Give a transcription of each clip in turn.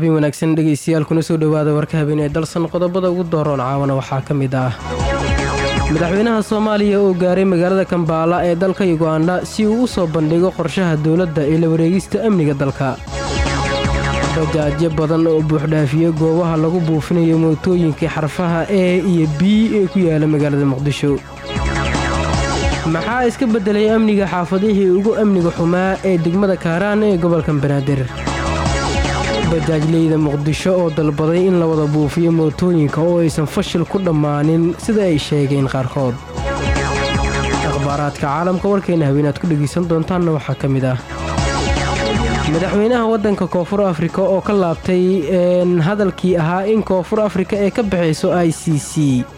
habeen wanaagsan dhegaystayaal kuna soo dhowaada warka habeen ee dalsan qodobada ugu dooroon caawana waxaa ka mid ah madaxweynaha soomaaliya oo gaaray magaalada kambaala ee dalka yuganda si uu u soo bandhigo qorshaha dowladda ee la wareegista amniga dalka bajaajyo badan oo buuxdhaafiyey goobaha lagu buufinayo mootooyinkii xarfaha e iyo b ee ku yaala magaalada muqdisho maxaa iska beddelay amniga xaafadihii ugu amniga xumaa ee degmada kaaraan ee gobolka banaadir bajaajleyda muqdisho oo dalbaday in la wada buufiyo mootooyinka oo aysan fashil ku dhammaanin sida ay sheegeen qaarkood akhbaaraadka caalamka warkeena haweenaad ku dhegaysan doontaanna waxaa ka mid ah madaxweynaha waddanka koonfur afrika oo ka laabtay hadalkii ahaa in koonfur afrika ay ka baxayso i c c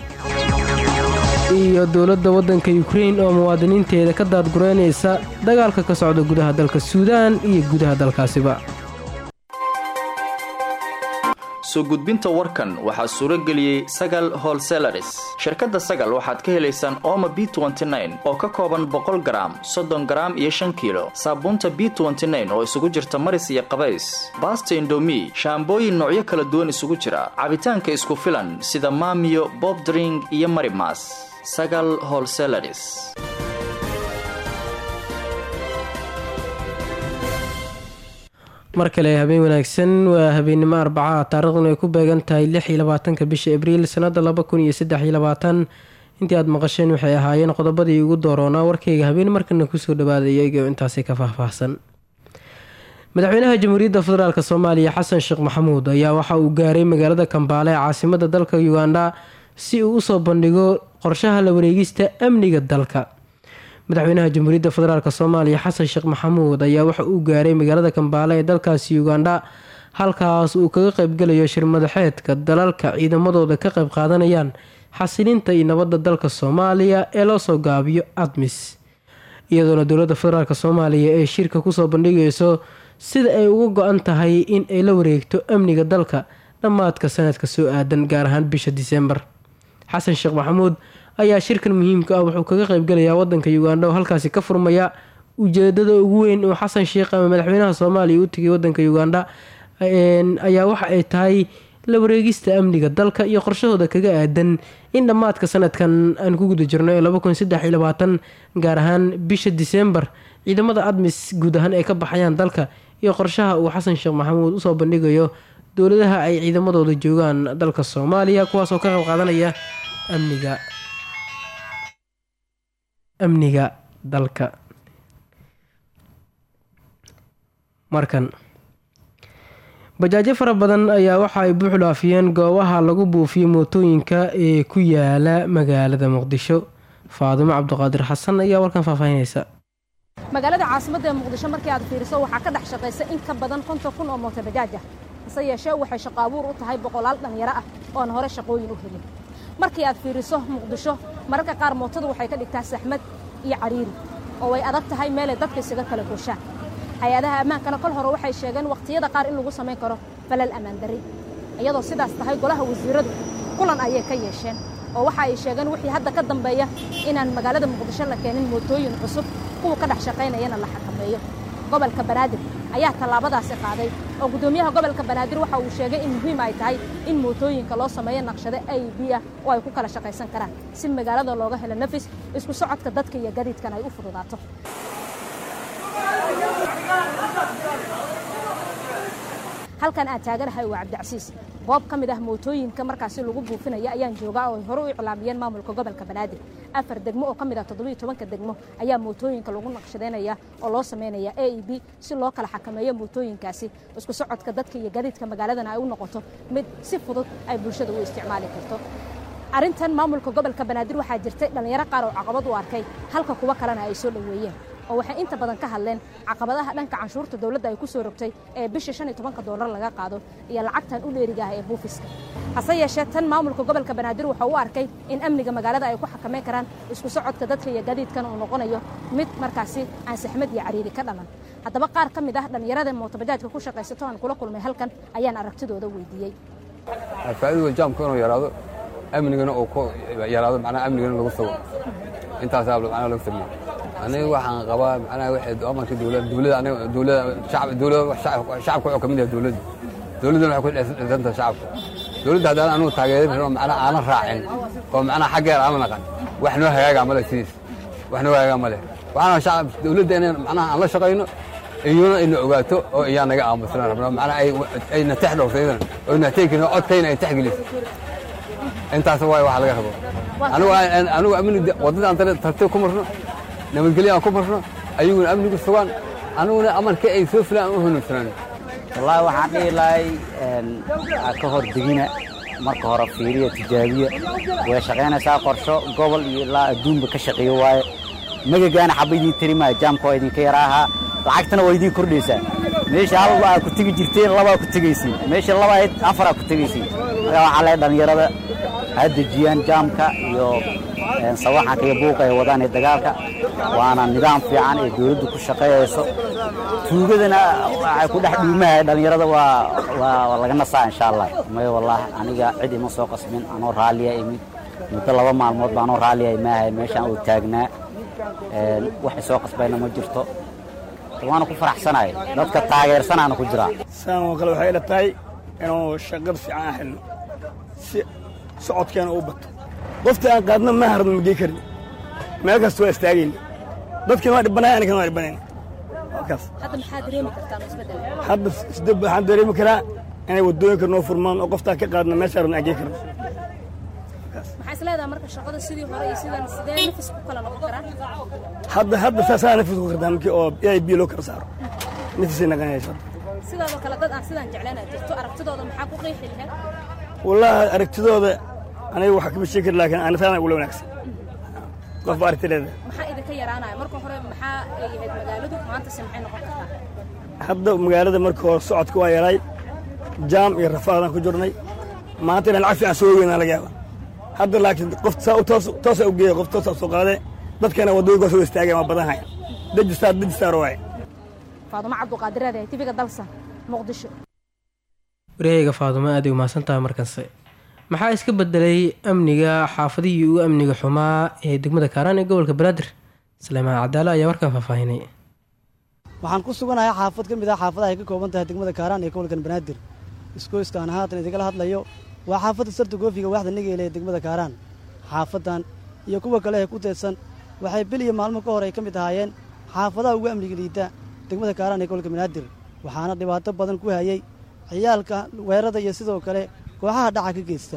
iyo dowladda waddanka yukrain oo muwaadiniinteeda ka daadgureynaysa dagaalka ka socda gudaha dalka suudaan iyo gudaha dalkaasiba soo gudbinta warkan waxaa suuro geliyey sagal holselaris shirkadda sagal waxaad ka helaysaan ooma b oo ka kooban boqol garaam soddon garaam iyo shan kiilo saabuunta b oo isugu jirta maris iyo qabays baasta indomi shaambooyin noocyo kala duwan isugu jira cabitaanka isku filan sida maamiyo bobdring iyo marimas sagal holselaris mar kale habeen wanaagsan waa habeennimo arbacaha taariikhduna ay ku beegan tahay lix iyo labaatanka bisha abriil sannada laba kun iyo saddex iyo labaatan intii aad maqasheen waxay ahaayeen qodobadii ugu dooroonaa warkayga habeen markana kusoo dhawaada iyagoo intaasi ka faahfaahsan madaxweynaha jamhuuriyadda federaalk soomaaliya xasan sheekh maxamuud ayaa waxa uu gaaray magaalada kambaale ee caasimada dalka uganda si uu usoo bandhigo qorshaha la wareegista amniga dalka madaxweynaha jamhuuriyadda federaalk soomaaliya xasan sheekh maxamuud ayaa waxa uu gaaray magaalada kambaale ee dalkaasi uganda halkaas uu kaga qeybgalayo shirmadaxeedka dalalka ciidamadooda ka qeyb qaadanayaan xasilinta iyo nabadda dalka soomaaliya ee loo soo gaabiyo admis iyadoona dowladda federaalk soomaaliya ee shirka kusoo bandhigayso sida ay uga go-an tahay in ay la wareegto amniga dalka dhammaadka sanadka soo aadan gaar ahaan bisha diseembar xasan sheekh maxamuud ayaa shirkan muhiimka ah wuxuu kaga qeybgalayaa wadanka uganda oo halkaasi ka furmaya ujeedada ugu weyn oo xasan sheekh ama madaxweynaha soomaaliya u tegay wadanka uganda ayaa waxa ay tahay la wareegista amniga dalka iyo qorshahooda kaga aadan in dhammaadka sanadkan aan ku guda jirno ee gaar ahaan bisha diseembar ciidamada admis guud ahaan ay ka baxayaan dalka iyo qorshaha uu xasan sheekh maxamuud usoo bandhigayo dowladaha ay ciidamadooda joogaan dalka soomaaliya kuwaasoo ka qayb qaadanaya amniga amniga dalka markan bajaajo fara badan ayaa waxa ay buux dhaafiyeen goobaha lagu buufiyo mootooyinka ee ku yaala magaalada muqdisho faadimo cabdiqaadir xasan ayaa warkan faahfaahinaysa magaalada caasimadda ee muqdisho markii aad fiiriso waxaa ka dhex shaqaysa in ka badan konton kun oo mooto bajaaj ah hase yeeshee waxay shaqo abuur u tahay boqolaal dhallinyaro ah oon hore shaqooyin u helin markii aad fiiriso muqdisho mararka qaar mootadu waxay ka dhigtaa saxmad iyo cadhiiri oo way adag tahay meelay dadka isaga kala gooshaan hay-adaha ammaankana kol hore waxay sheegeen wakhtiyada qaar in lagu samayn karo falal ammaan darri iyadoo sidaas tahay golaha wasiiradu kulan ayay ka yeesheen oo waxa ay sheegeen wixii hadda ka dambeeya inaan magaalada muqdisho la keenin mootooyin cusub kuwa ka dhex shaqaynayana la xakameeyo gobolka banaadir ayaa tallaabadaasi qaaday oo guddoomiyaha gobolka banaadir waxa uu sheegay in muhiim ay tahay in mootooyinka loo sameeyo naqshado a b ah oo ay ku kala shaqaysan karaan si magaalada looga helo nafis isku socodka dadka iyo gadiidkan ay u fududaato halkan aan taaganahay waa cabdicasiis goob ka mid ah mootooyinka markaasi lagu buufinaya ayaan joogaa oo ay hore u iclaamiyeen maamulka gobolka banaadir afar degmo oo ka mid ah toddobiyo tobanka degmo ayaa mootooyinka lagu naqshadaynaya oo loo samaynaya a e b si loo kala xakameeyo mootooyinkaasi isku socodka dadka iyo gadiidka magaaladana ay u noqoto mid si fudud ay bulshada u isticmaali karto arrintan maamulka gobolka banaadir waxaa jirtay dhallinyaro qaar oo caqabad u arkay halka kuwa kalena ay soo dhoweeyeen oo waxay inta badan ka hadleen caqabadaha dhanka canshuurta dowladda ay ku soo rogtay ee bisha shan iyo tobanka doolar laga qaado iyo lacagtan u dheeriga ah ee buufiska hase yeeshee tan maamulka gobolka banaadir wuxuu u arkay in amniga magaalada ay ku xakameyn karaan isku socodka dadka iyo gadiidkan uu noqonayo mid markaasi aan saxmad iyo cariiri ka dhalan haddaba qaar ka mid ah dhallinyarada mootobajaajka ku shaqaysato aan kula kulmay halkan ayaan aragtidooda weydiiyey faa'iidada jaamka inuu yaraado amnigana uu ku yaraado macnaha amnigana lagu sugo intaasaa macnaha lagu sameeyey aniga waxaan qabaa macnaha waxay amarka dowladda dowladda aniga dowladda shacab dowladda shacabka wuxuu ka mid yahay dowladda dowladdana waxay ku dhisanta shacabka dowladda haddaan anugu taageerin oo macnaha aanan raacin oo macnaha xaggeer aan la naqan wax noo hagaagaa male sidiis wax noo hagaagaa male waxaana shacab dowladda inay macnaha aan la shaqayno iyuna ayna ogaato oo iyaa naga aamusnaan rabno macnaha ay ayna tex dhowrsaydana oo nateekin codkayna ay texgeliso intaas waay waxa laga rabo anigu anigu amni waddadaan tartiib ku marno nabadgelyo aan ku marno ayaguna amnigu sugaan aniguna amarka ay soo filaan u hunubsanaan wallaahi waxaan dhihi lahay ka hor degina marka hore fiiriya tijaabiya way shaqaynaysaa qorsho gobol iyo ilaa adduunba ka shaqeeyo waaye magagaana xaba idiin tari maayo jaamka waa idinka yaraahaa lacagtana waa idiin kordhaysaa meesha hal aa ku tegi jirteen labaa ku tegaysiin meesha laba ahayd afaraa ku tegaysiin markaa waxaa lehay dhallinyarada ha dejiyaan jaamka iyo sawaxanka iyo buuqa ay wadaan ee dagaalka waana nidaam fiican ee dowladdu ku shaqeeyayso tuugadana waxay ku dhex dhuumahay dhallinyarada waa waa laga nasaa insha allah mayo wallaahi aniga cid ima soo qasbin anoo raalliya imid muddo laba maalmood ba anoo raalliya imaahay meeshaan uu taagnaa wax isoo qasbayna ma jirto waana ku faraxsanahay dadka taageersanaana ku jiraa saan oo kale waxay ila tahay inuu shaqada fiican aan helno si socodkeena u bato qoftii aan qaadna ma harno ma gey karin meel kasta waa istaagayna dadkina waa dhibanaay anigana waa dhibanayna kaas hadda maxaa dareemi kartaan isbeddel hadda isdab waxaan dareemi karaa inay waddooyinka noo furmaan oo qoftaan ka qaadna meesha rabna aan gey karno maxaa is leedahay marka shaqada sidii hore iyo sidan sidee nafis ku kala noqon karaan hadda hadda saasaa nafis ku kartaa markii oo a b loo kala saaro nafisay naqanaysa sidaadoo kale dad aan sidaan jeclaan aad jirto aragtidooda maxaa ku qeexi lahayd wallaahi aragtidooda aniga waxa kama sheegi kari laakiin anisaana ula wanaagsan qofba aragtideeda maxaa idinka yaraanaya marka hore maxaa ay ahayd magaaladu maantase maxay noqon kartaa hadda magaalada marka hore socodka waa yaraay jaam iyo rafaadaan ku jirnay maanta inaan lacag fiican soo weynaa laga yaaba hadda laakiin qof saa u toos toosa u geeya qof toosa soo qaade dadkana waddooyinka soo istaageen waa badan haya dejistaar dejistaar waaye faadumo cabduqaadireed ee tiviga dalsan muqdisho wareegayga faadumo aad ay umahadsantahay markanse maxaa iska bedelay amniga xaafadihii ugu amniga xumaa ee degmada kaaraan ee gobolka banaadir saleymaan cadaalo ayaa warkan faahfaahinay waxaan ku suganahay xaafad ka mid ah xaafadaha ay ka kooban tahay degmada kaaraan ee gobolkan banaadir iskoyskaan haatan idigala hadlayo waa xaafadda sarta goofiga waaxda nigeele ee degmada kaaraan xaafaddan iyo kuwa kale ee ku teedsan waxay bil iyo maalmo ka hor ay ka mid ahaayeen xaafadaha ugu amniga liita degmada kaaraan ee gobolka banaadir waxaana dhibaato badan ku hayay ciyaalka weerada iyo sidoo kale kooxaha dhaca ka geysta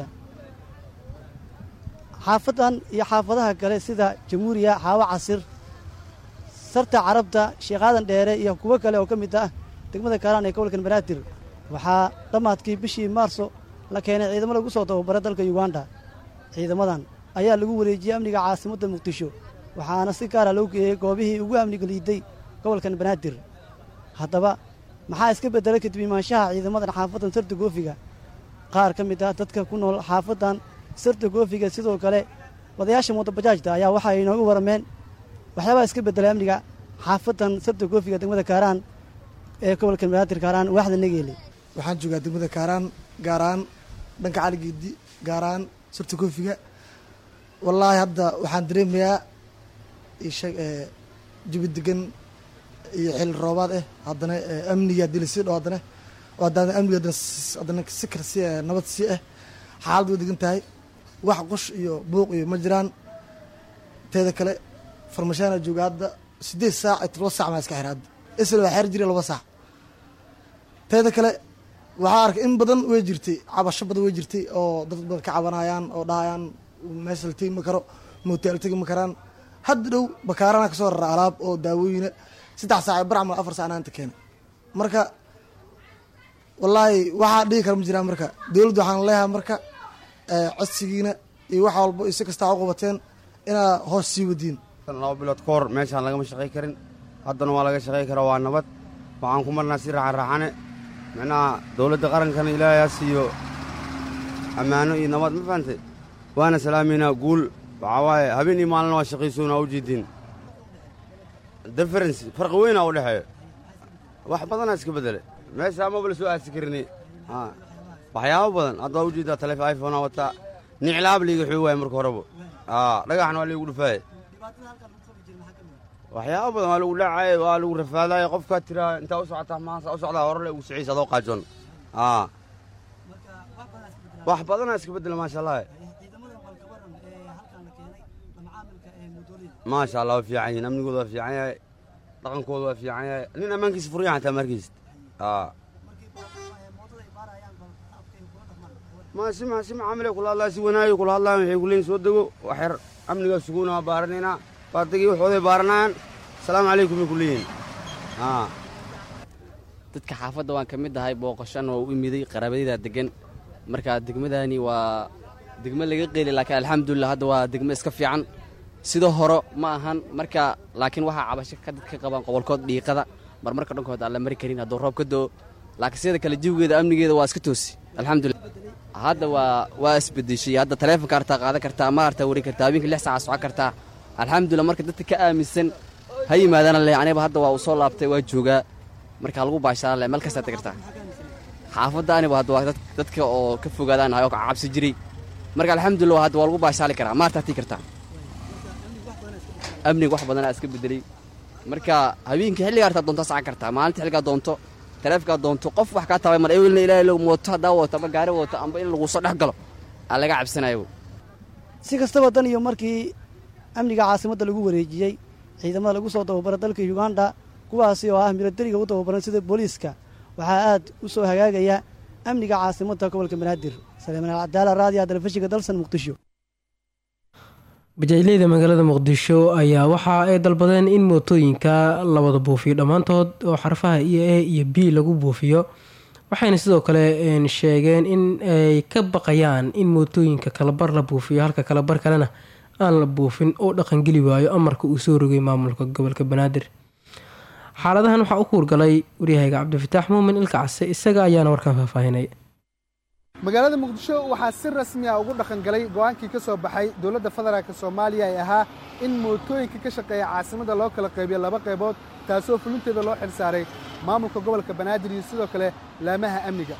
xaafaddan iyo xaafadaha kale sida jamuuriya xaawo casir sarta carabta sheekaadan dheere iyo kuwo kale oo ka mid ah degmada kaaraan ee gobolkan banaadir waxaa dhammaadkii bishii maarso la keenay ciidamo lagu soo tababara dalka yuganda ciidamadan ayaa lagu wareejiyey amniga caasimadda muqdisho waxaana si gaara loo geeyey goobihii ugu amniga liiday gobolkan banaadir haddaba maxaa iska beddelay kadib imaanshaha ciidamadan xaafaddan sarta goofiga qaar ka mid ah dadka ku nool xaafaddan sarta goofiga sidoo kale wadayaasha mootobajaajta ayaa waxa ay inooga warrameen waxyaabaa iska beddelay amniga xaafaddan sarta goofiga degmada kaaraan ee gobolkan banaadir kaaraan waaxda nageele waxaan joogaa degmada kaaraan gaaraan dhanka caligeedi gaaraan surta koofiga wallaahi hadda waxaan dareemayaa ishag jabi degan iyo xil roobaad ah haddana amniga haddii lasii dhaho haddana haddana amniga haddana haddana si kale si nabad sii ah xaalad way degan tahay wax qosh iyo buuq iyo ma jiraan teeda kale farmashaana jooga hadda siddeed saac iyo todoba saac maa iska xira hadda isla waa xeer jira laba saac teeda kale waxaa arkay in badan way jirtay cabasho badan way jirtay oo dad badan ka cabanayaan oo dhahayaan meesha la tegi ma karo mootaal tegi ma karaan hadda dhow bakaarana kasoo rara alaab oo daawooyina saddex saac barcamal afar saacna inta keena marka wallaahi waxaa dhigi kara ma jiraan marka dowladda waxaan leeyahay marka codsigiina iyo wax walba iyo si kastaa u qabateen inaa hoos sii wadiin laba bilood ka hor meeshaan lagama shaqay karin haddana waa laga shaqay karaa waa nabad waxaan ku marnaa si raaxanraaxane micnaha dowladda qarankana ilaahayaa siiyo ammaano iyo nabad ma fahantay waana salaameynaa guul waxaa waaye habeen iyo maalina waa shaqaysoona u jeediin difference farqi weynaa u dhexeeyo wax badanaa iska bedele meesha amaba la soo aasi karini waxyaabo badan hadda waa u jeedaa taleefon iphonea wataa niclaab liiga xuu waaya marka horeba dhagaxna waa liigu dhufaaye waxyaabo badan waa lagu dhacay waa lagu rafaadaye qofkaa tiraa intaa u socotaa maanta u socdaa horele ugu siciis adoo qaajoon wax badanaa iska beddela maasha allah maasha allah waa fiican yihin amnigooda waa fiican yahay dhaqankooda waa fiican yahay nin ammaankiisa furyan xataa markiist maasima sima camile kula hadlaa si wanaayo kula hadlaan waxay kuleeyihin soo dego waxyar amnigaa suguuna waa baaranaynaa baardagii waxooday baaranayaan asalaamu calaykum bay ku leeyihin dadka xaafadda waan ka mid ahay booqashan waa u imiday qaraabadaydaa degan marka degmadani waa degmo laga qeeli laakiin alxamdulilah hadda waa degmo iska fiican sida hore ma ahan marka laakiin waxaa cabasho ka dadka qabaan qobolkood dhiiqada marmarka dhankood aan la mari karin hadduu roob ka doo laakiin sida kale jiwgeeda amnigeeda waa iska toosi alxamdulilah hadda waa waa isbedeshay hadda taleefonka artaa qaadan kartaa ma artaa wari kartaa habeenkii lix saaca socon kartaa alxamdulilah marka dadka ka aaminsan ha yimaadana leh aniba hadda waa uu soo laabtay waa joogaa marka lagu baashaala leh meel kastaad kartaa xaafadda aniba hadda waa dadka oo ka fogaadaan ahay oo ka cabsi jiray marka alxamdulilah hadda waa lagu baashaali karaa ma artaa tii kartaa amniga wax badanaa iska bedelay marka habeenkii xilligaa artaa doonto socon kartaa maalinta xilligaa doonto taleefkaa doonto qof wax kaa tabay mar ewelna ilaahay lo mooto haddaa wato amba gaari wato amba in lagu soo dhex galo aa laga cabsanayo si kastaba dan iyo markii amniga caasimadda lagu wareejiyey ciidamada lagu soo tababaray dalka uganda kuwaasi oo ah milatariga u tababaran sida booliiska waxaa aad u soo hagaagaya amniga caasimadda gobolka banaadir saleeman alcadaala raadiyaha telefishinka dalsan muqdisho bajaajleyda magaalada muqdisho ayaa waxa ay dalbadeen in mootooyinka la wada buufiyo dhammaantood oo xarfaha iyo a iyo b lagu buufiyo waxayna sidoo kale sheegeen in ay ka baqayaan in mootooyinka kalabar la buufiyo halka kalabar kalena aan la buufin oo dhaqangeli waayo amarka uu soo rogay maamulka gobolka banaadir xaaladahan waxaa u kuurgalay waryahayga cabdifataax muumin ilka case isaga ayaana warkaan faahfaahinay magaalada muqdisho waxaa si rasmi ah ugu dhaqan galay go'aankii ka soo baxay dowladda federaalk soomaaliya ee ahaa in mootooyinka ka shaqeeya caasimadda loo kala qaybiyo laba qaybood taasoo fulinteeda loo xil saaray maamulka gobolka banaadir iyo sidoo kale laamaha amniga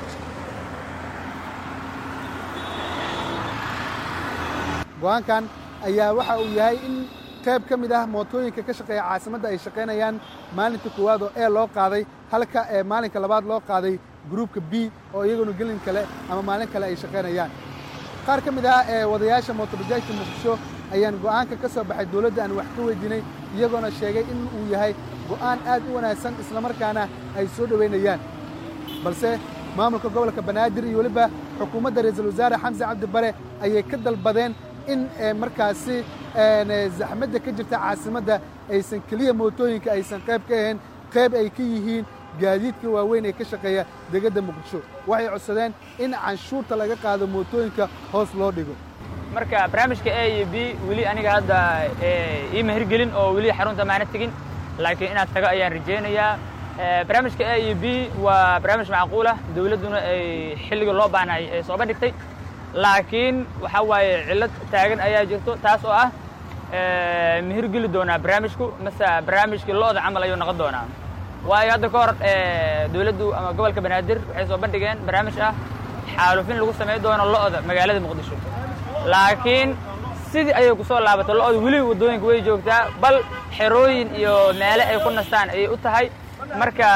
go'aankan ayaa waxa uu yahay in qayb ka mid ah mootooyinka ka shaqeeya caasimadda ay shaqaynayaan maalinta koowaad oo ee loo qaaday halka ee maalinka labaad loo qaaday gruubka b oo iyaguna gelin kale ama maalin kale ay shaqaynayaan qaar ka mid ah ee wadayaasha mootobajaajka muqdisho ayaan go'aanka ka soo baxay dowladda aan wax ka weydiinay iyagoona sheegay in uu yahay go'aan aad u wanaagsan islamarkaana ay soo dhowaynayaan balse maamulka gobolka banaadir iyo weliba xukuumadda ra-iisul wasaare xamse cabdi bare ayay ka dalbadeen in markaasi zaxmadda ka jirta caasimadda aysan keliya mootooyinka aysan qayb ka ahayn qayb ay ka yihiin gaadiidka waaweyn ee ka shaqeeya degedda muqdisho waxay codsadeen in canshuurta laga qaado mootooyinka hoos loo dhigo marka barnaamijka a iyo b weli aniga hadda iima hirgelin oo weli xarunta maana tegin laakiin inaad tago ayaan rajaynayaa barnaamijka a iyo b waa barnaamij macquulah dowladduna ay xilliga loo baahnay ay soo bandhigtay laakiin waxaa waaye cillad taagan ayaa jirto taas oo ah ma hirgeli doonaa barnaamijku mase barnaamijkii lo'da camal ayuu noqon doonaa waayo hadda ka hor dowladdu ama gobolka banaadir waxay soo bandhigeen barnaamij ah xaalufin lagu samayn doono lo'da magaalada muqdisho laakiin sidii ayay ku soo laabatay lo'da weli waddooyinka way joogtaa bal xerooyin iyo meele ay ku nastaan ayay u tahay marka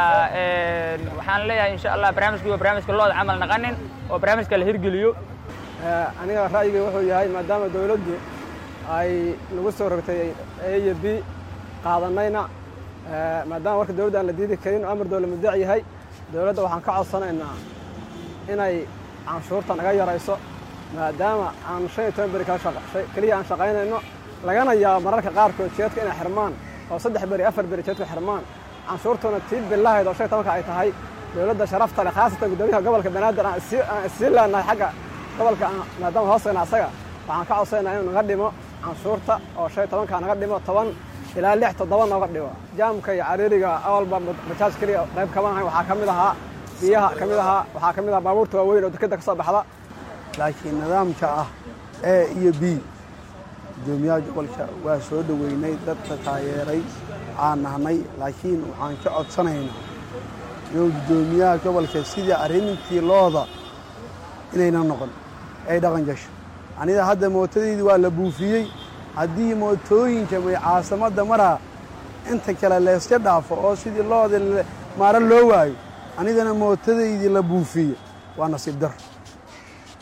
waxaan leeyahay insha allah barnaamijkii waa barnaamijka lo'da camal naqanin oo barnaamijka la hirgeliyo aniga ra'yiga wuxuu yahay maadaama dowladdu ay nagu soo rogtay a iyo b qaadanayna maadaama warka dowladda aan la diidi karin oo amar dowla mudaac yahay dowladda waxaan ka codsanaynaa inay canshuurta naga yarayso maadaama aan shan iyo toban beri keliya aan shaqaynayno lagana yaabo mararka qaarkood jeedka inay xirmaan oo saddex beri afar beri jeedku xirmaan canshuurtuna tii bilahayd oo shan iyo tobanka ay tahay dowladda sharafta leh khaasatan guddoomiyaha gobolka banaadir aan isii leenahay xagga gobolka maadaama hoosayna asaga waxaan ka codsanaynaa inuu naga dhimo canshuurta oo shan iyo tobanka naga dhimo toban ilaa lix toddoba nooga dhigo jaamka iyo cariiriga awalba bajaaj keliya qayb kama ahayn waxaa ka mid ahaa biyaha ka mid ahaa waxaa ka mid ahaa baabuurta waaweyn oo dekeda ka soo baxda laakiin nidaamka ah a iyo b guddoomiyaha gobolka waa soo dhoweynay dadka taageeray aan nahnay laakiin waxaan ka codsanaynaa inuu guddoomiyaha gobolka sidii arrintii looda inayna noqon ay dhaqan gasho aniga hadda mootadaydi waa la buufiyey haddii mootooyinka may caasimadda maraa inta kale layska dhaafo oo sidii looda maaro loo waayo anigana mootadaydii la buufiye waa nasiib dar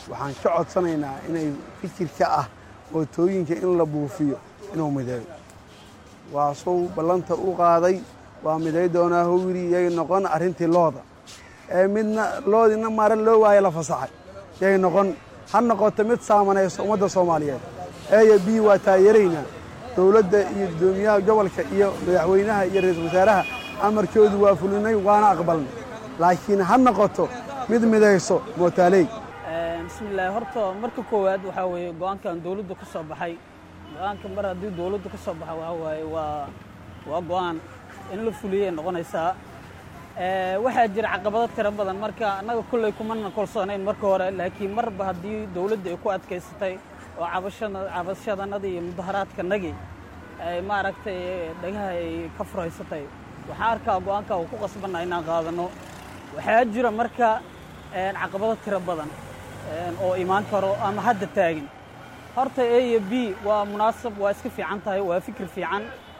waxaan ka codsanaynaa inay fikirka ah mootooyinka in la buufiyo inuu mideeyo waa suu ballanta u qaaday waa miday doonaa howiri yay noqon arrintii looda ee midna loodina mare loo waayo la fasaxay yay noqon ha noqoto mid saamanayso ummadda soomaaliyeed eeyo b waa taageeraynaa dowladda iyo guddoomiyaha gobolka iyo madaxweynaha iyo ra-iisul wasaaraha amarkoodu waa fulinay waana aqbalnay laakiin ha noqoto mid midayso mootaaley bismillaahi horta marka koowaad waxaa weeye go-aankan dowladdu ka soo baxay go-aanka mar haddii dowladdu ka soo baxa waxaa waaye waa waa go-aan in la fuliyay noqonaysaa waxaa jira caqabado tiro badan marka annaga kolley kumana kolsoonayn marka hore laakiin marba haddii dowladda ay ku adkaysatay oo cabashada cabashadanadii iyo mudaharaadkanagii ay maaragtay dhagaha ay ka furaysatay waxaan arkaa go-aanka uu ku qasbanna inaan qaadano waxaa jira marka caqabado tiro badan oo imaan karo ama hadda taagin horta a iyo b waa munaasab waa iska fiican tahay waa fikir fiican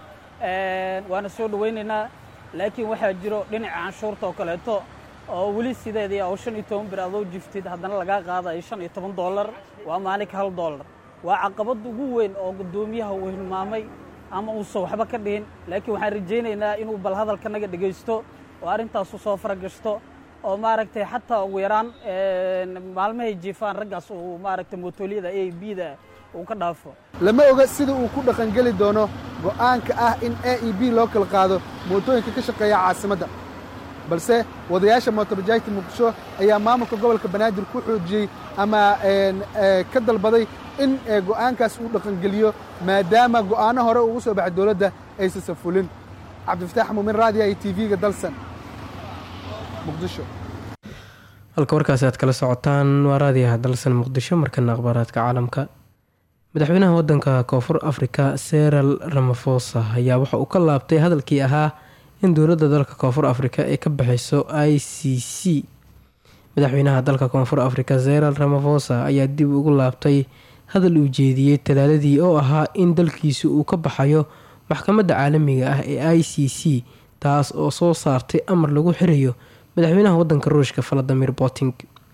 waana soo dhowaynaynaa laakiin waxaa jiro dhinaca canshuurta oo kaleeto oo weli sideedii oo shan iyo toban bir adoo jiftid haddana lagaa qaadayo shan iyo toban dollar waa maalinka hal dollar waa caqabad ugu weyn oo guddoomiyaha uu hilmaamay ama uusan waxba ka dhihin laakiin waxaan rajaynaynaa inuu bal hadalkanaga dhegaysto oo arrintaasu soo faragashto oo maaragtay xataa ugu yaraan maalmahay jiifaan raggaas uu maaragtay mootoolyada a b da uu ka dhaafo lama oga sida uu ku dhaqangeli doono go'aanka ah in a e b loo kala qaado mootooyinka ka shaqeeya caasimadda balse wadayaasha mootobajaajta muqdisho ayaa maamulka gobolka banaadir ku xoojiyey ama ka dalbaday in go'aankaas uu dhaqangeliyo maadaama go'aano hore ugu soo baxay dowladda aysansan fulin cabdifataax muumin raadiya iyo tv-ga dalsan muqdisho halka warkaasi aad kala socotaan waa raadiyaha dalsan muqdisho markana akhbaaraadka caalamka madaxweynaha wadanka koonfur afrika seral ramafosa ayaa waxa uu ka laabtay hadalkii ahaa in dowladda dalka koonfur afrika ay ka baxayso i c c madaxweynaha dalka koonfur afrika seral ramafosa ayaa dib ugu laabtay hadal uu jeediyey talaaladii oo ahaa in dalkiisu uu ka baxayo maxkamadda caalamiga ah ee i c c taas oo soo saartay amar lagu xirayo madaxweynaha wadanka ruushka valadimir puting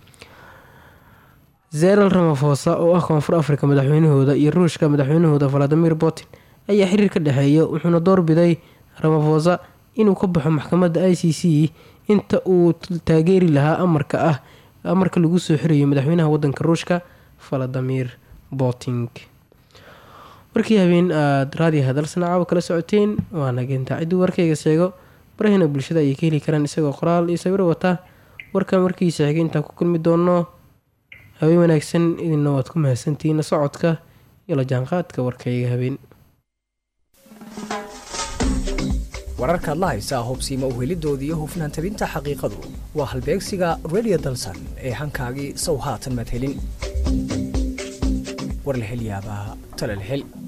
zeral ramafosa oo ah koonfur afrika madaxweynahooda iyo ruushka madaxweynahooda valadimir putin ayaa xiriir ka dhexeeya wuxuuna doorbiday ramafosa inuu ka baxo maxkamadda i c c inta uu taageeri lahaa amarka ah amarka lagu soo xirayo madaxweynaha wadanka ruushka valadimir puting warkii habeen aada raadiyo hadalsana caawa kala socoteen waa nageenta cidduu warkayga sheego barahina bulshada ayay ka heli karaan isagoo qoraal iyo sawiro wata warkan warkiisa xigay intaan ku kulmi doono habeen wanaagsan idinna waad ku mahadsantihiina socodka iyo la jaanqaadka warkayga habeen wararkaad la haysaa hubsiima uhelidooda iyo hufnaan tabinta xaqiiqadu waa halbeegsiga redio dalsan ee hankaagii sow haatan madhelin war la hel yaabaa tala la hel